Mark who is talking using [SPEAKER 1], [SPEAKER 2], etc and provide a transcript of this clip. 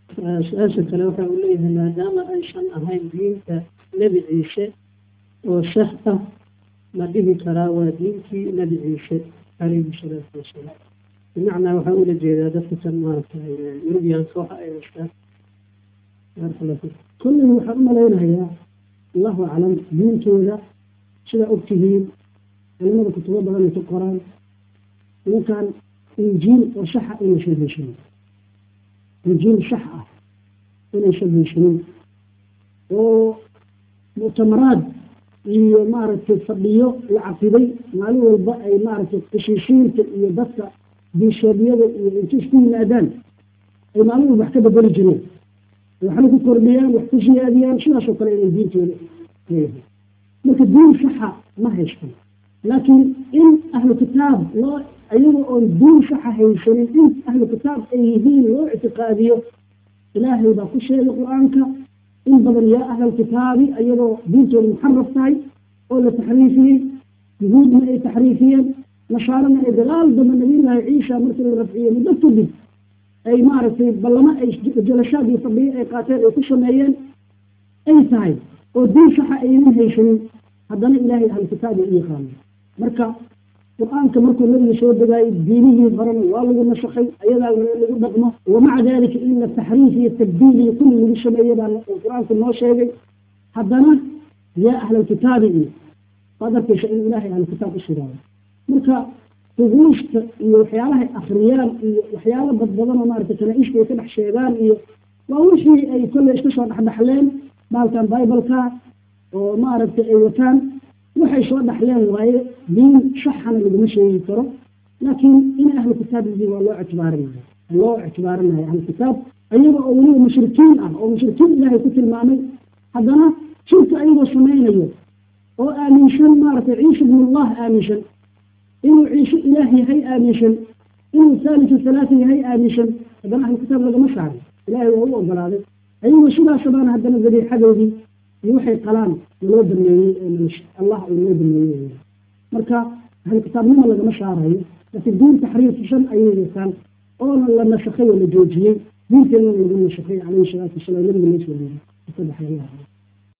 [SPEAKER 1] su-aasha kale waxa uu leeyahay maadaama aysan ahayn diinta nebi ciise oo sax ah ma dhihi karaa waa diintii nebi ciise calayhi salaatu wasalaam bimacnaa waxaa ula jeedaa dadka kan maaragtay yurubiyaanka waxa ay haystaan kolley waxaan u malaynayaa allahu aclam diintooda sidaa ogtihiin culimada kutubo badan ay ku qoraan ninkan injiil oo saxa inaysan heshinin injiil sax ah inaysan heshinin oo muctamaraad iyo maaragtay fadhiyo la caqiday maalin walba ay maaragtay qishiishiinta iyo dadka biisheebyada iyo inta isku yimaadaan ay maalin walba wax ka bedeli jireen waxna ku kordhiyaan wax ku siyaadiyaan sidaasoo kale inay diintooda leeyahay marka diin saxa ma haystan laakiin in ahlu kitaab loo ayaga oon diin saxa haysanin in ahlu kitaab ay yihiin loo ictiqaadiyo ilaahay baa ku sheegay qur-aanka in badan yaa ahlal kitaabi ayagoo diintooda muxaraf tahay oo la taxriifiyey yuhuudna ay taxriifiyeen nasaarana ay dagaal dambe nabiyullaahi ciisa markii la rafciyey muddo kadib ay maaragtay ballamo ay jalashaad iyo fadhiyo ay qaateen ay ku sameeyeen ay tahay oo diin saxa aynan haysanin haddana ilaahay ahlu kitaabi u yaqaano marka qur-aanka markuu nabiga soo degaayay diinihii horena waa lagu nasakhay ayadaa lagu dhaqmo wamaca dalika in la taxriif iyo tabdiil iyo kulli lagu sameeye baa qur-aanku noo sheegay haddana yaa ahlalkitaabi iyo waad arkaysa in ilaahay ahlukitaab u sugaayo marka ruguusta iyo waxyaalahay akriyaan iyo waxyaalo badbadanoo maaragtay kanaa-ishka ay ka dhex sheegaan iyo waa wixii ay kolley iska soo dhexdhexleen baalkan bibaleka oo maaragtay ay wataan waxay soo dhaxleen waaye diin saxana laguma sheegi karo laakiin in ahlu kitaab yihiin waa loo ictibaarinaya loo ictibaarinaya ahlu kitaab ayaga oo weliba mushrikiin ah oo mushrikiin ilaahay ku tilmaamay haddana shirka ayagoo samaynayo oo aaminsan maaragtay ciisa ibnullah aaminsan inuu ciise ilaah yahay aaminsan inuu saalisu salaasa yahay aaminsan haddana ahlu kitaab lagama saarin ilaahay waa u ogolaaday ayagoo sidaasabana haddana dabiixadoodii iyo waxay qalaan naloo dameeyey allah uu noo dameeyey marka ahlu kitaabnimo lagama saarayo laakiin diin taxriifsan ayay yeesaan oona la nasakhay oo la joojiyey diinteedana lagu nasakhay calayhi salaatu wasalaam nabiga loo soo dhiibay